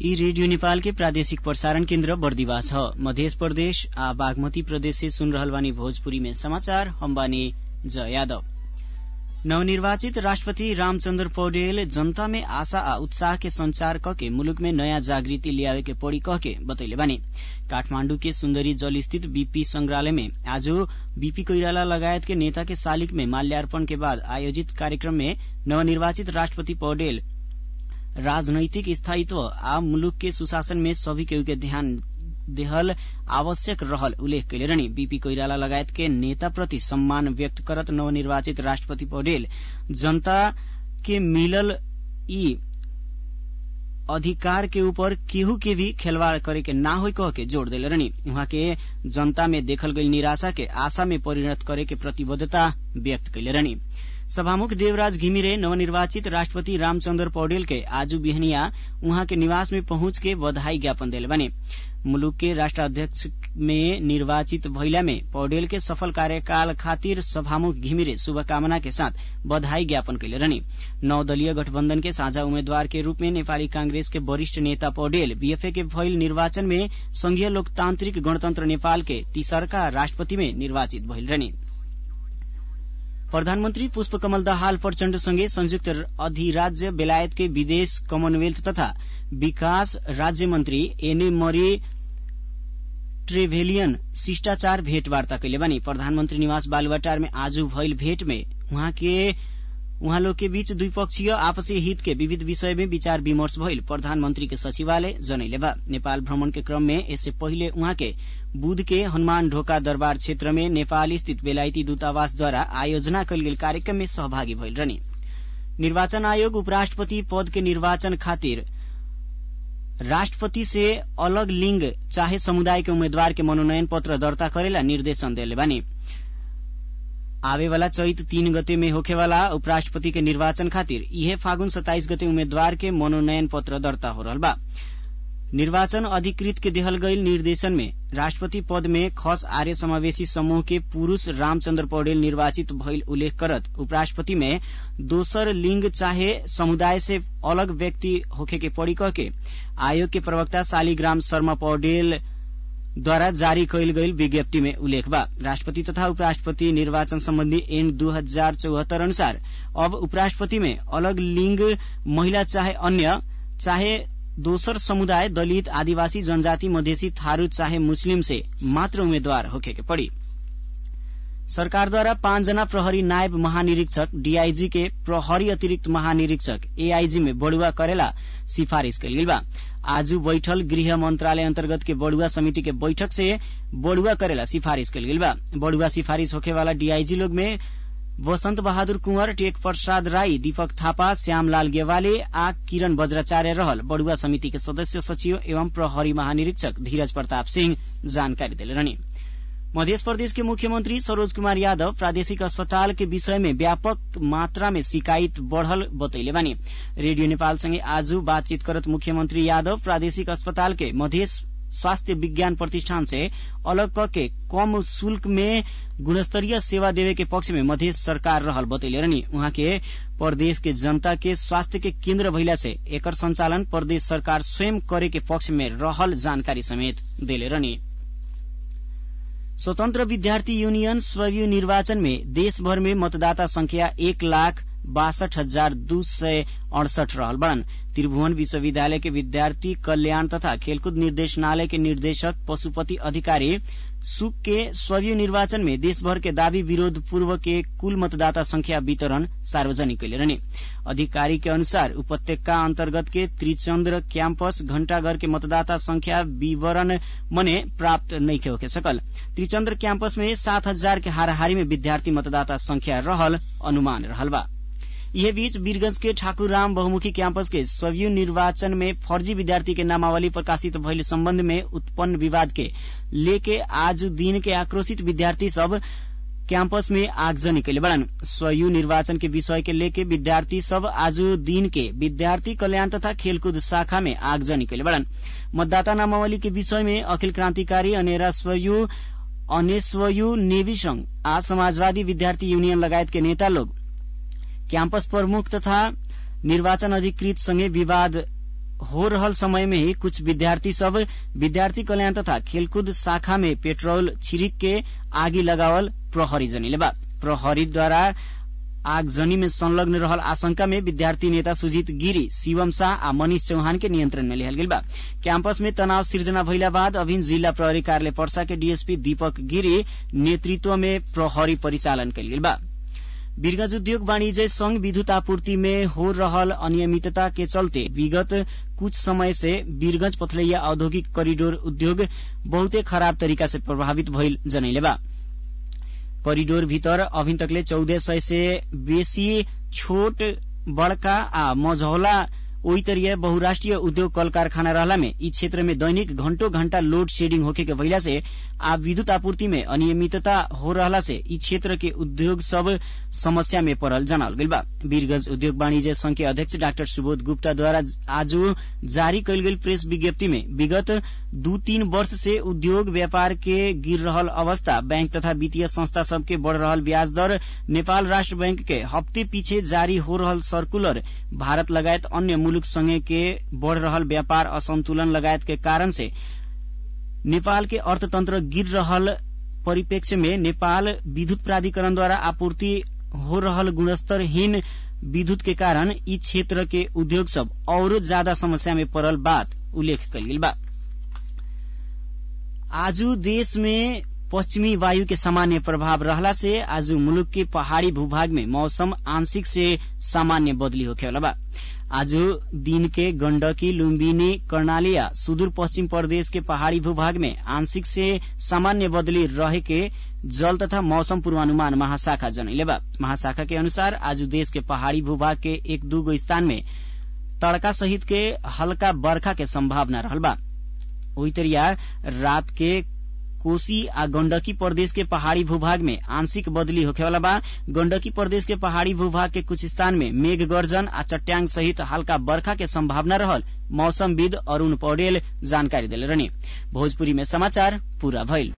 यी रेडियो नेपाल के प्रादेशिक प्रसारण केन्द्र बर्दिवास ह मध्य प्रदेश आ बागमती प्रदेश से सुन रहल बानी भोजपुरी में समाचार हम बानी जय यादव नवनिर्वाचित राष्ट्रपति रामचन्द्र पौडेल जनता में आशा आ उत्साह के संचार कके मुलुक में नयाँ जागृति ल्यावे के पड़ी कहके बतैले बानी काठमाण्डु के सुन्दरी जल स्थित बीपी संग्रहालय में आज बीपी कोइराला लगायत के नेता के शालिग में माल्यार्पण के बाद आयोजित कार्यक्रम में नवनिर्वाचित राष्ट्रपति पौडेल राजनैतिक स्थायित्व आ मुलुक के सुशासन में सभी केहू के ध्यान देहल आवश्यक रहल उल्लेख कैले रहनी बीपी कोइराला लगायत के नेता प्रति सम्मान व्यक्त करत नवनिर्वाचित राष्ट्रपति पौडेल जनता के मिलल ई अधिकार के ऊपर केहू के भी खेलवाड़ करे के ना होई कह के जोड़ देले रहनी उहाँ के जनता में देखल गई निराशा के आशा में परिणत करे के प्रतिबद्धता व्यक्त कैले रहनी सभामुख देवराज घिमिरे नवनिर्वाचित राष्ट्रपति रामचन्द्र पौडेल के आज बिहनिया उहाँ के निवास में पहुंच के बधाई ज्ञापन दिले बने मुलुक के राष्ट्राध्यक्ष में निर्वाचित भइला में पौडेल के सफल कार्यकाल खातिर सभामुख घिमिरे शुभकामना के साथ बधाई ज्ञापन कैले रहनी नौ दलीय गठबन्धन के साझा उम्मेद्वार के रूप में नेपाली कांग्रेस के वरिष्ठ नेता पौडेल बीएफए के भइल निर्वाचन में संघीय लोकतान्त्रिक गणतन्त्र नेपाल के तीसरका राष्ट्रपति में निर्वाचित भइल रहनी प्रधानमन्त्री पुष्पकमल दाहाल प्रचण्ड सँगै संयुक्त अधिराज्य बेलायत के विदेश कमनवेल्थ तथा विकास राज्य मन्त्री एने मरी ट्रेभेलियन शिष्टाचार भेटवार्ता कैले बानी प्रधानमन्त्री निवास बालुवाटार में आज भइल भेट में उहाँ के उहाँ लोग के बीच द्विपक्षीय आपसी हित के विविध विषय में विचार विमर्श भइल प्रधानमन्त्री के सचिवालय जनैले बा नेपाल भ्रमण के क्रम में यससे पहिले उहाँ के बुध के हनुमान ढोका दरबार क्षेत्र में नेपाल स्थित बेलायती दूतावासद्वारा आयोजना कयल गेल कार्यक्रम में सहभागी भइल रहनी निर्वाचन आयोग उपराष्ट्रपति पद के निर्वाचन खातिर राष्ट्रपति से अलग लिंग चाहे समुदाय के उम्मेद्वार के मनोनयन पत्र दर्ता करेला निर्देशन देले बानी आवे वाला चैत तीन गते में होखेवाला उपराष्ट्रपति के निर्वाचन खातिर इहे फागुन सताइस गते उम्मेद्वार के मनोनयन पत्र दर्ता हो रहल बा निर्वाचन अधिकृत के देहल गईल निर्देशन में राष्ट्रपति पद में खस आर्य समावेशी समूह के पुरूष रामचन्द्र पौडेल निर्वाचित भइल उल्लेख करत उपराष्ट्रपति में दोसर लिंग चाहे समुदाय से अलग व्यक्ति होखे के पड़ी कह के आयोग के प्रवक्ता शालिग्राम शर्मा पौडेल द्वारा जारी कयल गईल विज्ञप्ति में उल्लेख बा राष्ट्रपति तथा उपराष्ट्रपति निर्वाचन सम्बन्धी एन दू हजार चौहत्तर अनुसार अब उपराष्ट्रपति में अलग लिंग महिला चाहे अन्य चाहे दोसर समुदाय दलित आदिवासी जनजाति मधेसी थारू चाहे मुस्लिम से मात्र उम्मेद्वार होखे के पड़ी सरकारद्वारा पाँचजना प्रहरी नायब महानिरीक्षक डीआईजी के प्रहरी अतिरिक्त महानिरीक्षक एआईजी में बढ़ुआ करेला सिफारिश कयल गेल बा आज बैठल गृह मंत्रालय अंतर्गत के बड़ुआ समिति के बैठक से बड़ुआ करेला सिफारिश कयल गेल बा बड़ुआ सिफारिश होखे वाला डीआईजी लोग में वसंत बहादुर कुंवर टेक प्रसाद राई दीपक थापा श्यामलाल गेवाले आ किरण वज्राचार्य रहल बड़ुआ समिति के सदस्य सचिव एवं प्रहरी महानिरीक्षक धीरज प्रताप सिंह जानकारी दिले रहनी मध्य प्रदेश के मुख्यमंत्री सरोज कुमार यादव प्रादेशिक अस्पताल के विषय में व्यापक मात्रा में शिकायत बढ़ल बतैले बानी रेडियो नेपाल संगे आज बातचीत करत मुख्यमंत्री यादव प्रादेशिक अस्पताल के मधेश स्वास्थ्य विज्ञान प्रतिष्ठान से अलग करके कम शुल्क में गुणस्तरीय सेवा देवे के पक्ष में मधेश सरकार रहल बतैले रहनी उहाँ के प्रदेश के जनता के स्वास्थ्य के केन्द्र भइला से एकर संचालन प्रदेश सरकार स्वयं करे के पक्ष में रहल जानकारी समेत देले रहनी स्वतन्त्र विद्यार्थी यूनियन स्वयं निर्वाचन में देशभर में मतदाता संख्या एक लाख बासठ हजार दू सय अड़सठ रहल बड़न त्रिभुवन विश्वविद्यालय के विद्यार्थी कल्याण तथा खेलकूद निर्देशनालय के निर्देशक पशुपति अधिकारी सुक के स्वयं निर्वाचन में देशभर के दावी विरोध पूर्व के कुल मतदाता संख्या वितरण सार्वजनिक कैले रहने अधिकारी के अनुसार उपत्यका अंतर्गत के त्रिचंद्र कैंपस घंटाघर के मतदाता संख्या विवरण मने प्राप्त नहीं होके सकल त्रिचंद्र कैंपस में सात हजार के हाराहारी में विद्यार्थी मतदाता संख्या रहल अनुमान रहल बा यह बीच वीरगंज के ठाकुरराम बहुमुखी कैंपस के स्वयं निर्वाचन में फर्जी विद्यार्थी के नामावली प्रकाशित भइल संबंध में उत्पन्न विवाद के लेके आज दिन के आक्रोशित विद्यार्थी सब कैंपस में आगजनी कैले बड़न स्वयं निर्वाचन के विषय के लेके विद्यार्थी सब आज दिन के विद्यार्थी कल्याण तथा खेलकूद शाखा में आगजनी कैले बड़न मतदाता नामावली के विषय में अखिल क्रांतिकारी अनेरा स्वयं अनेस्वयु नेवी संघ आ समाजवादी विद्यार्थी यूनियन लगायत के नेता लोग क्याम्पस प्रमुख तथा निर्वाचन अधिकृत सँगै विवाद हो रहल समय में ही कुछ विद्यार्थी सब विद्यार्थी कल्याण तथा खेलकूद शाखा में पेट्रोल छिड़क के आगी लगावल प्रहरी जनिले बा प्रहरीद्वारा आगजनी में संलग्न रहल आशंका में विद्यार्थी नेता सुजीत गिरी शिवम शाह आ मनीष चौहान के नियंत्रण में लिहल गेल बा कैंपस में तनाव सिर्जना भइला बाद अभिन जिला प्रहरी कार्यालय पर्सा के डीएसपी दीपक गिरी नेतृत्व में प्रहरी परिचालन कयल गेल बा वीरगंज उद्योग वाणिज्य संघ विद्युत आपूर्ति में हो रहल अनियमितता के चलते विगत कुछ समय से वीरगंज पथलैया औद्योगिक करिडोर उद्योग बहुते खराब तरीका से प्रभावित भइल जनैले बा करिडोर भीतर अभिन तकले चौध सय से बेसी छोट बड़का आ मझौला ओही तरिए बहुराष्ट्रीय उद्योग कल कारखाना रहला में ई क्षेत्र में दैनिक घंटों घंटा लोड शेडिंग होके के वजह से आ विद्युत आपूर्ति में अनियमितता हो रहला से ई क्षेत्र के उद्योग सब समस्या में पड़ल जनावल गइल बा वीरगंज उद्योग वाणिज्य संघ के अध्यक्ष डाक्टर सुबोध गुप्ता द्वारा आज जारी कयल गेल प्रेस विज्ञप्ति में विगत दू तीन वर्ष से उद्योग व्यापार के गिर रहल अवस्था बैंक तथा वित्तीय संस्था सबके बढ़ रहल ब्याज दर नेपाल राष्ट्र बैंक के हफ्ते पीछे जारी हो रहल सर्कुलर भारत लगायत अन्य मुलुक संगे के बढ़ रहल व्यापार असंतुलन लगायत के कारण से नेपाल के अर्थतंत्र गिर रहल परिप्रेक्ष्य में नेपाल विद्युत प्राधिकरणद्वारा आपूर्ति हो रहल गुणस्तरहीन विद्युत के कारण ई क्षेत्र के उद्योग सब औरो ज्यादा समस्या में पड़ल बात उल्लेख कल गेल बा आजू देश में पश्चिमी वायु के सामान्य प्रभाव रहला से आज मुलुक के पहाड़ी भूभाग में मौसम आंशिक से सामान्य बदली होखेवाला बा आज दिन के गण्डकी लुम्बिनी कर्णालिया सुदूर पश्चिम प्रदेश के पहाड़ी भूभाग में आंशिक से सामान्य बदली रहे के जल तथा मौसम पूर्वानुमान महाशाखा जनैले बा महाशाखा के अनुसार आज देश के पहाड़ी भूभाग के एक दूगो स्थान में तड़का सहित के हल्का बरखा के संभावना रहल बा ओही तरिया रात के कोसी आ गण्डकी प्रदेश के पहाड़ी भूभाग में आंशिक बदली होखेवाला बा गण्डकी प्रदेश के पहाड़ी भूभाग के कुछ स्थान में मेघ गर्जन आ चट्याङ सहित हल्का बरखा के संभावना रहल मौसमविद अरूण पौडेल जानकारी देले रहनी भोजपुरी में समाचार पूरा भइल